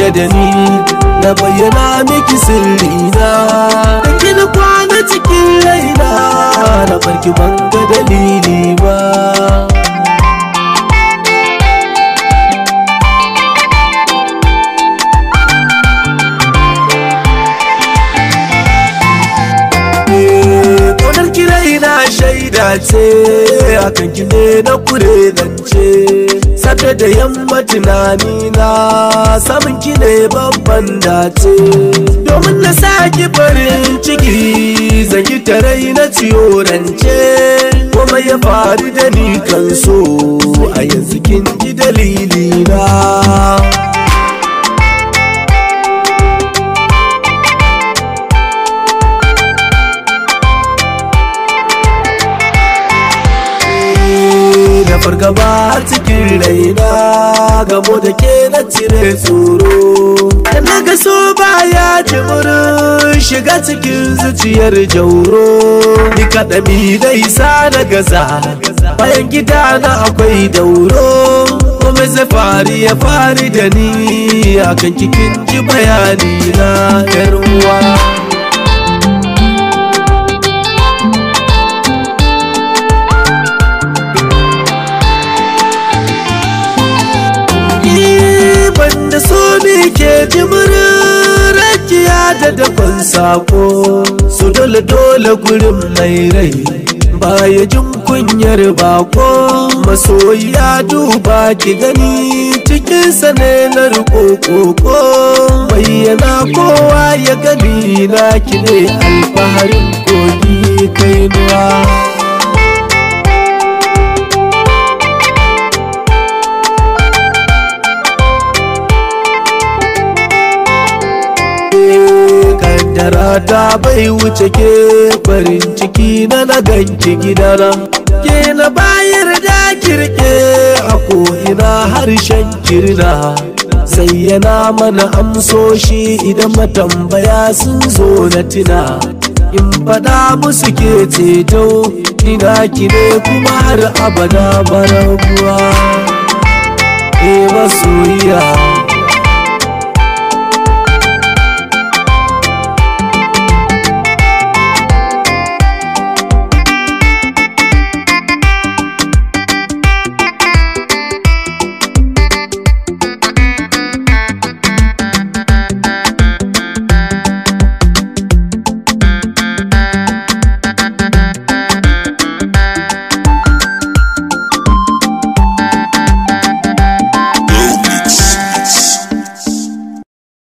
yarda da ni na bayyana miki sirri na da kina kwana cikin raina na farki ban ga dalili ba Ƙaunar kirai na shaida ce akan ki ne na kure zance Safe da yamma tunani na samun ki ne babban dace Domin na saki farin ciki zan yi tarai na ciyo rance Kuma ya faru da ni kan so a yanzu kin ji dalili na da fargaba cikin raina gamo da ke na cire tsoro da na ga so baya jimurin shiga cikin zuciyar jauro ni kaɗami da isa na gaza bayan gida na akwai dauro kuma zai fari ya fari da ni akan kikin ji bayani na yar uwa banda so ne ke jimirin rakiya da dafan sako su dole dole gurin mai rai baya jin kunyar bako masoyiya duba ki gani cikin sane na riko koko bayyana kowa ya gani na ki ne alfaharin kogi kainuwa kaddara ta bai wuce ke farin ciki na na ganki gidana ke na bayar da kirke a ko'ina harshen kirna zayyana mana amsoshi idan matambaya sun zo na tina in faɗa musu ke ceto ina ki ne kuma har abada barabuwa e masoyiya